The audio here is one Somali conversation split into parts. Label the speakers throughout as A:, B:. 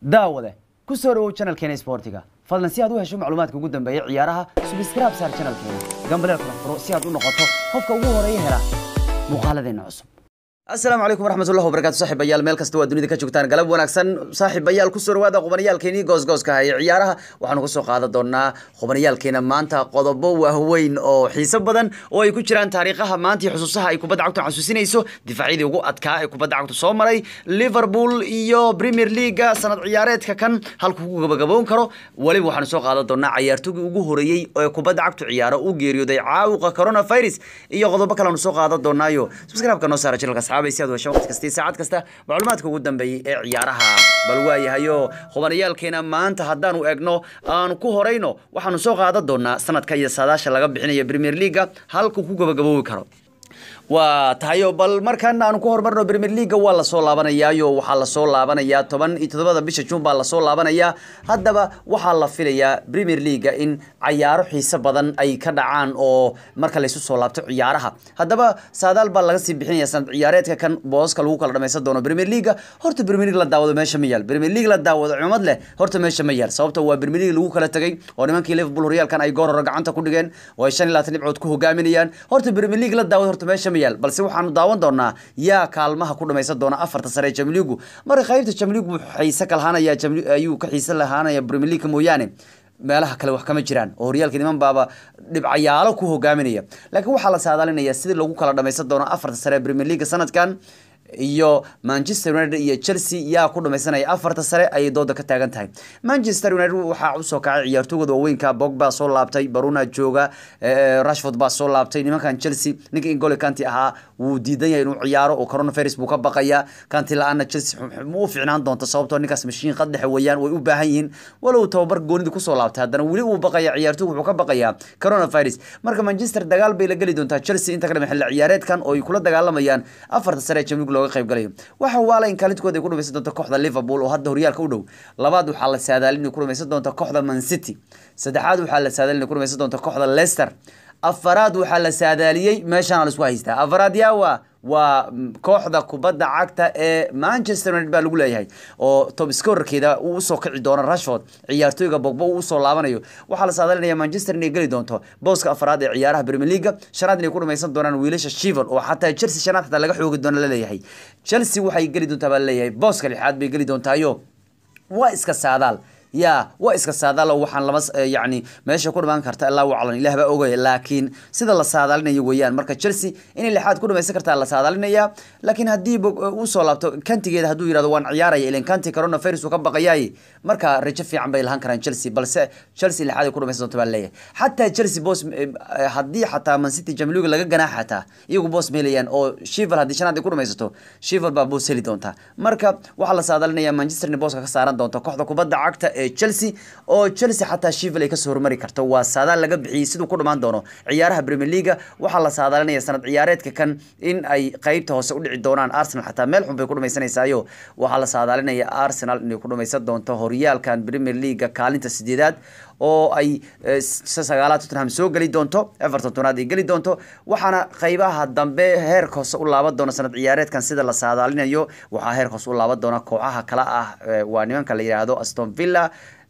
A: daawade ku soo dhawow channelkeena isboortiga fadlan si aad u hesho macluumaadka ugu dambeeya ciyaaraha subscribe saar channelkeena gambaleel kala furo si aad u noqoto qofka ugu horeeya hela muuqaaladeena cusub asalaamu calaykum waraxmatullahi wabarakatu saaxiibayaal meel kasta waa dunida ka joogtaan galab wanaagsan saaxiibayaal kusoo dhawaada qubaniyaalkeenii goosgooska haya ciyaaraha waxaanu kasoo qaadan doonaa qubaniyaalkeena maanta qodobo waaweyn oo xiiso badan oo ay ku jiraan taariikhaha maanta iyo xusuusaha ay kubadda cagtu xasuusinayso difaacyadii ugu adkaa ee kubadda cagtu soo maray liverpool iyo premier leaga sanad ciyaareedka kan halku ku gabagaboon karo weliba waxaanu soo qaadan doonaa cayaartooygii ugu horeeyey ee kubadda cagtu ciyaaro u geeriyooday caawuqa coronavirus iyo qodobo kale aanu soo qaadan doonaayo subscribe-ka noo saara channelka asxaabay si aad u hesho waqti kasta iyo saacad kasta macluumaadka ugu dambeeyey ee ciyaaraha bal waayahayo qubaniyaalkeena maanta haddaanu egno aanu ku horeyno waxaanu soo qaadan doonaa sanadka iyo saadaasha laga bixinayo premier leaga halku ku gabagaboobi karo waa tahayo bal markan aanu ku horumarno premier leaga waa lasoo laabanayaayo waxaa lasoo laabanayaa toban iyo toddobada bisha juun baa lasoo laabanayaa haddaba waxaa la filayaa premier leaga in cayaaro xiiso badan ay ka dhacaan oo marka laysu soo laabto ciyaaraha haddaba saadaal baa laga sii bixinaya sanad ciyaareedka kan booska lagu kala dhamaysan doono premier leaga horta premier league la daawado meesha ma yaal premier league la daawado cimad leh horta meesha ma yaal sababta waa premier league lagu kala tegay oo nimankii liverpool horyaalkan ay goor hore gacanta ku dhigeen oo ay shan iyo labaatan dhibcood ku hogaaminayaan horta premier league la daawado horta meesha yaal balse waxaanu daawan doonaa yaa kaalmaha ku dhamaysan doona afarta sare ee jamligu marka qaybta jamligu wuxuu xiise ka lahaanaya ayuu ka xiise lahaanaya premier league mooyaane meelaha kale wax kama jiraan oo horyaalka niman baaba dhibcayaalo ku hogaaminaya laakiin waxaa la saadaalinaya sidii lagu kala dhamaysan doono afarta sare ee premier league sanadkan iyo manchester united iyo chelsea yaa ku dhamaysanaya afarta sare ayay dooda ka taagan tahay manchester united waxaa usoo kacay ciyaartooygooda waaweynka bogba soo laabtay baruna jooga rashford baa soo laabtay nimankan chelsea ninka ingole kanti ahaa wuu diidan yahay inuu ciyaaro oo coronavirus buu ka baqaya kanti la-aana chelsea ma u fiicnaan doonto sababtoo ninkaas mashiin qaddexe weeyaan way u baahan yihiin walow tababar goonidii kusoo laabtay haddana weli uu baqaya ciyaartooygu wuxuu ka baqayaa coronavirus marka manchester dagaal bay la geli doontaa chelsea inta ka dhama xilli ciyaareedkan oo ay kula dagaalamayaan afarta sare ee jamlig looga qayb galayo waxa waala in kaalintooda ay ku dhamaysan doonto kooxda liverpool oo hadda horyaalka u dhow labaad waxaa la saadaalin inay ku dhamaysan doonto kooxda man city saddexaad waxaa la saadaalin inay ku dhamaysan doonto kooxda leicester afaraad waxaa la saadaaliyey meeshaana la isku haystaa afaraad yaawa waa kooxda kubadda cagta ee manchester united baa lagu leeyahay oo top scorerkeeda uu usoo kici doono rashford ciyaartooyga bogbo uu usoo laabanayo waxaa la saadalinaya manchester inay geli doonto booska afraad ee ciyaaraha premier leaga shanaad inay ku dhamaysan doonaan wiilasha shivan oo xataa chelsea shanaad xataa laga xoogi doono laleeyahay chelsea waxay geli doontaa baa laleeyahay booska lixaad bay geli doontaayo waa iska saadaal ya waa iska saadaalo waxaan lama yani meesha ku dhamaan karta ilaa waclan ilah baa ogaya laakiin sida la saadaalinayo weeyaan marka chelsea inay lixaad ku dhamaysan kartaa la saadaalinaya laakiin haddii uu soo laabto kantigeeda hadduu yirahdo waan ciyaaraya ilan kanti coronavirus uu ka baqayaay marka rajo fiican bay lahaan karaan chelsea balse chelsea lixaad ay ku dhamaysan doonto baa leeyahay xataa chelsea boos haddii xataa man city jamliga laga ganaax xataa iyagu boos meelayaan oo shival haddii shanaad ay ku dhamaysato shival baa boos heli doonta marka waxaa la saadaalinaya manchester in booska ka saaran doonto kooxda kubadda cagta ee chelsea oo chelsea xataa shival ay kasoo hormari karto waa saadaal laga bixiyey siduu ku dhamaan doono ciyaaraha premier leaga waxaa la saadaalinaya sanad ciyaareedka kan in ay qeybta hoose u dhici doonaan arsenal xataa meel xun bay ku dhamaysanaysayo waxaa la saadaalinaya arsenal inay ku dhamaysan doonto horyaalkan premier leaga kaalinta sideedaad oo ay sagaalaad tottenham soo geli doonto everton tonaad ay geli doonto waxaana qeybaha dambe heerka hoose u laaban doona sanad ciyaareedkan sida la saadaalinayo waxaa heerka hoose u laaban doona kooxaha kale ah waa nimanka la yidhaahdo aston villa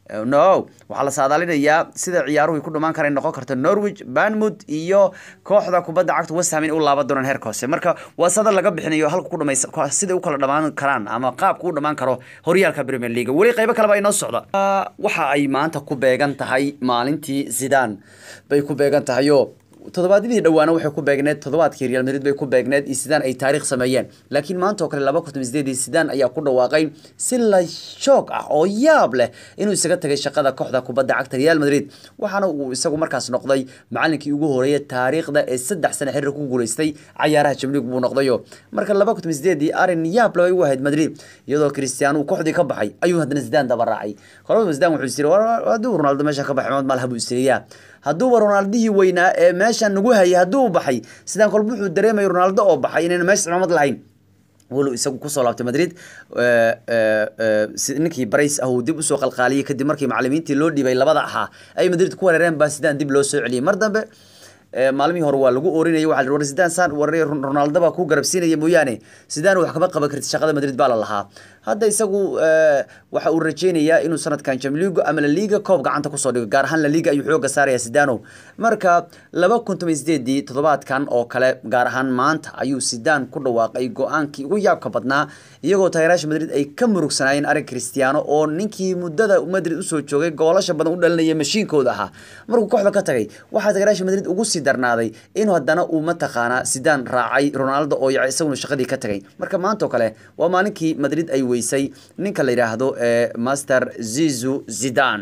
A: no waxaa la saadaalinayaa sida ciyaaruhu ku dhamaan kara noqon karto norwich banmouth iyo kooxda kubadda cagta westham in u laaban doonaan heerka hoose marka waa sada laga bixinayo halka ku dhamaysa sida u kala dhamaan karaan ama qaabka u dhamaan karo horyaalka premier league weli qaybo kaleba inoo socda waxa ay maanta ku beegan tahay maalintii zidane bay ku beegan tahayo toddobaadyadii dhawaana waxay ku beegneed toddobaadkii real madrid bay ku beegneed iyo sidaan ay taariikh sameeyeen laakiin maanta oo kale laba kun sideedii sidaan ayaa ku dhawaaqay si la shoog ah oo yaab leh inuu isaga tagay shaqada kooxda kubadda cagta real madrid waxaana uu isagu markaas noqday macalinkii ugu horeeyay taariikhda ee saddex sane xiriir ku guuleystay cayaaraha jamlig buu noqdayo marka laba kun sideedii arin yaab leh u ahayd madrid iyadoo cristiano uu kooxdii ka baxay ayuu haddana zidane daba raacay kolaba zidane wuxuu isiri hadduu ronaldo meesha ka baxay mad malaha buu isiriyaa hadduuba ronaldihii weynaa ee meeshan nagu hayay hadduu baxay sidaan kolba wuxuu dareemaya ronaldo oo baxay inayna meesha cimaamad lahayn walow isagu kusoo laabtay madrid ninkii barays ah uu dib usoo qalqaaliyey kadib markii macalimiintii loo dhibay labada ahaa ay madrid ku wereereen baa sidaan dib loo soo celiyey mar dambe maalmihii hore waa lagu oorinaya waxa war sidaan saan war ronaldo baa ku garabsiinaya mooyaane sidaan wax kama qaban kartid shaqada madrid baa la lahaa hadda isagu waxa uu rajeynayaa inuu sanadkan jamligo ama la liga koob gacanta kusoo dhigo gaar ahaan la liga ayuu xooga saaraya sidano marka laba kun toban sideedii toddobaadkan oo kale gaar ahaan maanta ayuu sidaan ku dhawaaqay go-aankii ugu yaabka badnaa iyagoo taageeraasha madrid ay ka murugsanaayeen arag cristiano oo ninkii muddada madrid usoo joogay goolasha badan u dhalinaya mashiinkooda ahaa markuu kooxda ka tagay waxaa taageeraasha madrid ugu sii darnaaday inuu haddana uu mataqaanaa sidaan raacay ronaldo oo yaca isaguna shaqadii ka tagay marka maanta oo kale waa maalinkii madrid ay weysay ninka la yidhaahdo master zizu zidan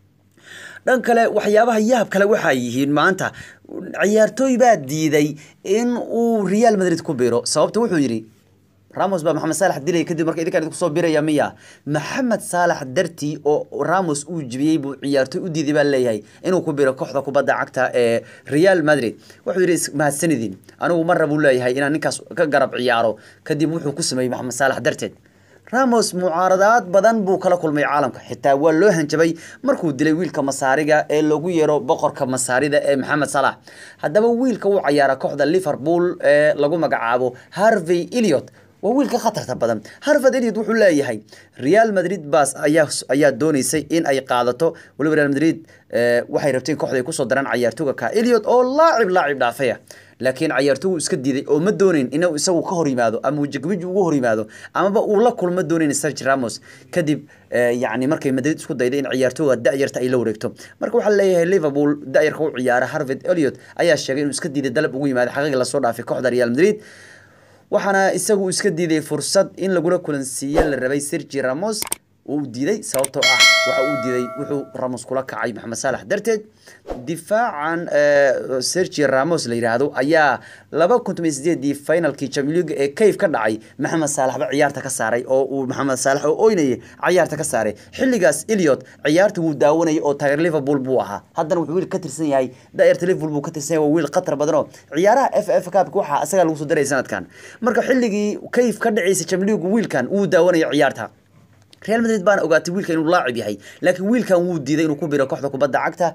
A: dhan kale waxyaabaha yaab kale waxaa yihiin maanta ciyaartooy baa diiday in uu real madrid ku biro sababta wuxuu yidhi ramos baa maxamed saalax dilay kadib marka idinkaan idinku soo biraya miya maxamed saalax dartii oo ramos uu jibiyey buu ciyaartooy u diiday baa leeyahay inuu ku biro kooxda kubadda cagta ee real madrid wuxuu yidhi mahadsanidin anigu marra buu leeyahay inaan ninkaas ka garab ciyaaro kadib wuxuu ku sameeyey maxamed saalax darteed ramos mucaaradaad badan buu kala kulmay caalamka xitaa waa loo hanjabay markuu dilay wiilka masaariga ee lagu yeero boqorka masaarida ee maxamed salax haddaba wiilka uu cayaara kooxda liverpool ee lagu magacaabo harvey eliot waa wiilka khatarta badan harvard eliot wuxuu leeyahay real madrid baas ayaa ayaa dooneysay in ay qaadato waliba real madrid waxay rabteen kooxda ay kusoo daraan cayaartooga ka eliot oo laacib laacib dhaafaya laakiin cayaartoogu iska diiday oo ma dooneyn inuu isagu ka hor yimaado ama wajagwiji ugu hor yimaado amaba uu la kulma dooneyn sergi ramos kadib yacni markay madrid isku dayday in ciyaartooga da-yarta ay la wareegto marka waxaa leeyahay liverpool da-yarka u ciyaara harvard eliot ayaa sheegay inuu iska diiday dalab ugu yimaado xaqiiqi lasoo dhaafay kooxda real madrid waxaana isagu iska diiday fursad in lagula kulansiiye la rabay sergi ramos uu diiday sababtoo ah waxa uu diiday wuxuu ramos kula kacay maxamed saalax darteed difaacan sergi ramos la yidhaahdo ayaa laba kun toban sideedii finalkii champions league ee kayf ka dhacay maxamed saalaxba ciyaarta ka saaray oo uu maxamed saalax oo oynayay ciyaarta ka saaray xilligaas eliot ciyaarta wuu daawanayay oo taageer liverpool buu ahaa haddana wuxuu wiil ka tirsan yahay daayarta liverpool buu ka tirsan yahay waa wiil khatar badan oo ciyaaraha f f cupka waxaa asagaa lagu soo daray sanadkan marka xilligii kayf ka dhacaysa champions league wiilkan wuu daawanayay ciyaarta real madrid baana ogaatay wiilka inuu laacib yahay laakiin wiilkan wuu diiday inuu ku biro kooxda kubadda cagta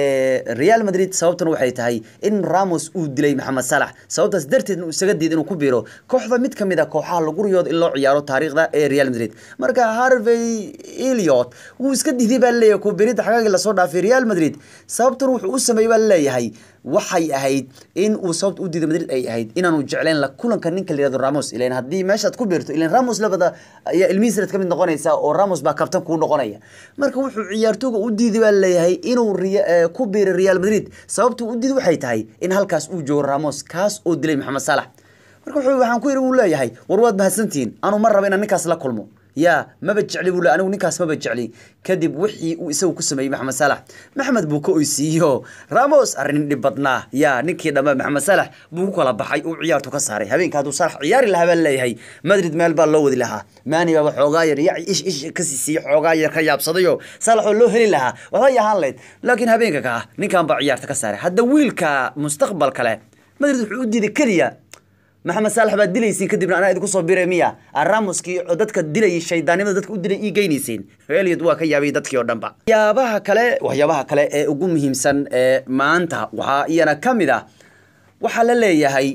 A: real madrid sababtuna waxay tahay in ramos uu dilay maxamed salax sababtaas darteedna uu isaga diiday inuu ku biro kooxda mid kamid a kooxaha lagu riyoodo in loo ciyaaro taariikhda ee real madrid marka harvey eliot wuu iska diiday baa leeyahay ku biridda xagaagii lasoo dhaafay real madrid sababtuna wuxuu u sameeyey baa leeyahay waxay ahayd in uu sababta u diiday madrid ay ahayd inaanu jeclayn la kulanka ninka la yihahdo ramos ilan haddii meeshaad ku biirto ilan ramos labada ayaa ilmihiisrad ka mid noqonaysa oo ramos baa kabtan kuu noqonaya marka wuxuu ciyaartooga u diiday baa leeyahay inuu ku biiray real madrid sababta u diiday waxay tahay in halkaas uu joogo ramos kaas oo dilay maxamed salax marka wuxuu waxaan ku yidhi uu leeyahay war waad mahadsantihiin anuu ma raba inaan ninkaas la kulmo yaa maba jecli buu le anigu ninkaas maba jecli kadib wixii uu isagu ku sameeyey maxamed salax maxmed buu ka oysiiyo ramos arrin dhib badnaa yaa ninkii dhamma maxamed salax buu ku kala baxay uu ciyaartu ka saaray habeenka hadduu salax ciyaari lahaa baa leeyahay madrid meel baa loo wadi lahaa maani baaba xoogaa yar ya ish ish ka siisiiye xoogaa yar ka yaabsadayo salax oo loo heli lahaa waxbay ahaan lahayd laakiin habeenka ka ah ninkan baa ciyaarta ka saaray hadda wiilka mustaqbal kale madrid wuxuu u diiday keliya maxamed saalax baad dilaysiin kadibna anaa idinku soo biray miya ramoskii oo dadka dilayay shaydaanimada dadka u dilay ii geynaysiin eliot waa ka yaabay dadkii oo dhanba waxyaabaha kale waxyaabaha kale ee ugu muhiimsan ee maanta waxaa iyana ka mid ah waxaa la leeyahay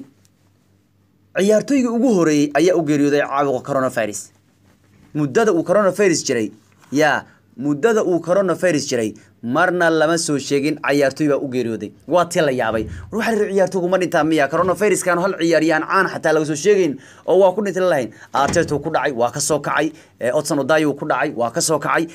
A: ciyaartooygii ugu horeeyey ayaa u geeriyooday caabuqa coronavirus muddada uu coronavirus jiray yaa muddada uu coronavirus jiray marna lama soo sheegin cayaartooy baa u geeriyooday waa tii la yaabay war waxaa la ciyaartooygu ma dhintaa miya coronaviruskan hal ciyaaryahan caan xataa laga soo sheegayn oo waa ku dhintay lahayn artetu ku dhacay waa ka soo kacay odson odayo ku dhacay waa ka soo kacay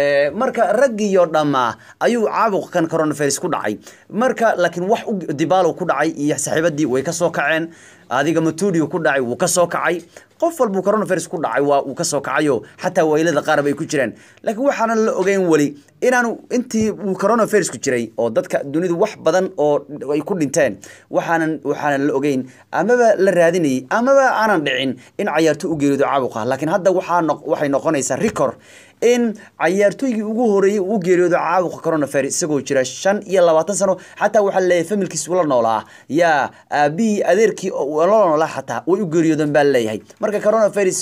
A: marka raggiyo dhammaa ayuu caabuqkan coronavirus ku dhacay marka laakiin wax dibalo ku dhacay iyo saaxiibadii way ka soo kaceen adiga matudio ku dhacay wuu ka soo kacay qof walbuu coronavirus ku dhacay waa uu ka soo kacayo xataa waylada qaar bay ku jiraan laakiin waxaanan la ogeyn weli inaanu intii uu coronavirusku jiray oo dadka dunidu wax badan oo ay ku dhinteen waxaanan waxaanan la ogeyn amaba la raadinayay amaba aanan dhicin in cayaarto u geerido caabuqa laakiin hadda waxaa no waxay noqonaysaa record in cayaartooygii ugu horeeyey uu geeriyoodo caabuqa coronavirus isagoo jira shan iyo labaatan sano xataa waxaa laleeyahay familkiis ula noolaa yaa aabihii adeerkii la noolaa xataa way u geeriyoodeen baa leeyahay marka coronavirus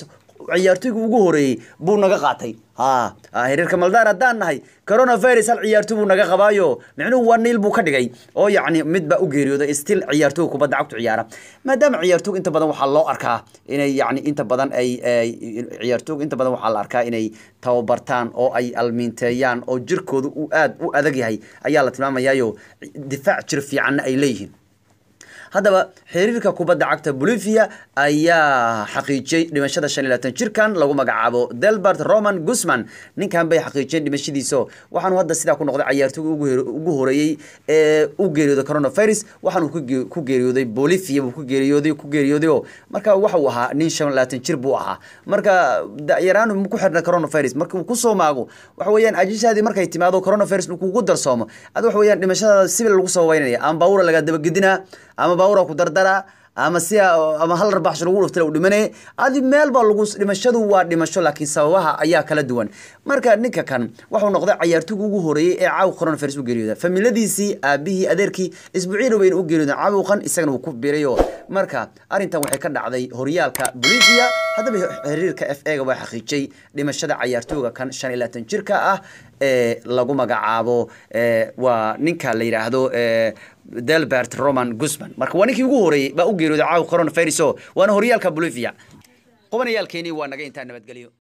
A: ciyaartoyga ugu horeeyey buu naga qaatay ha xiriirka maldaan haddaan nahay coronavirus hal ciyaartoy buu naga qabaayo micnuhu waa niil buu ka dhigay oo yacni mid baa u geeriyooday still ciyaartooyga kubadda cagtu ciyaara maadaama ciyaartooyga inta badan waxaa loo arkaa inay yacni inta badan ay ciyaartooyga inta badan waxaa la arkaa inay tababartaan oo ay almiinteeyaan oo jirkooda uu aad u adag yahay ayaa la tilmaamayaayo difaac jir fiicanna ay leeyihiin haddaba xiriirka kubadda cagta bolivia ayaa xaqiijiyey dhimashada shan iyo labaatan jirkan lagu magacaabo delbert roman guzman ninkan bay xaqiijiyeen dhimashadiiso waxaanu hadda sidaa ku noqday cayaartooyga ugu horeeyey ee u geeriyooday coronavirus waxaanu ku geeriyooday bolivia buu ku geeriyooday ku geeriyooday oo marka waxa uu ahaa nin shan iyo labaatan jir buu ahaa marka da'yaraan ku xirna coronavirus marka uu kusoo maago waxa weeyaan ajishaadii markay timaado coronavirus kugu darsoomo ad waxa weeyaan dhimashadaada sibil lagu sababeynaya ama baawura laga dabagedinaa ama baawura ku dardaraa ama si ama hal rabaax lagu dhuftay uu dhimanay adi meel baa lagu dhimashadu waa dhimasho laakiin sababaha ayaa kala duwan marka ninka kan wuxuu noqday cayaartooyga ugu horeeyey ee caawa coronavirus u geeriyooda familadiisii aabihii adeerkii isbuuciina wayna u geeriyooda caawuqan isagana wuu ku biirayo marka arrintan waxay ka dhacday horyaalka bolivia haddaba xiriirka f ega waa xaqiijiyey dhimashada cayaartooyga kan shan iyo labaatan jirka ah ee lagu magacaabo waa ninka la yidhaahdo delbert roman guzman marka waa ninkii ugu horeeyey baa u geeriyooday caawa coronavirus waana horyaalka bolivia qubanayaalkeenii waa naga intaa nabadgelyo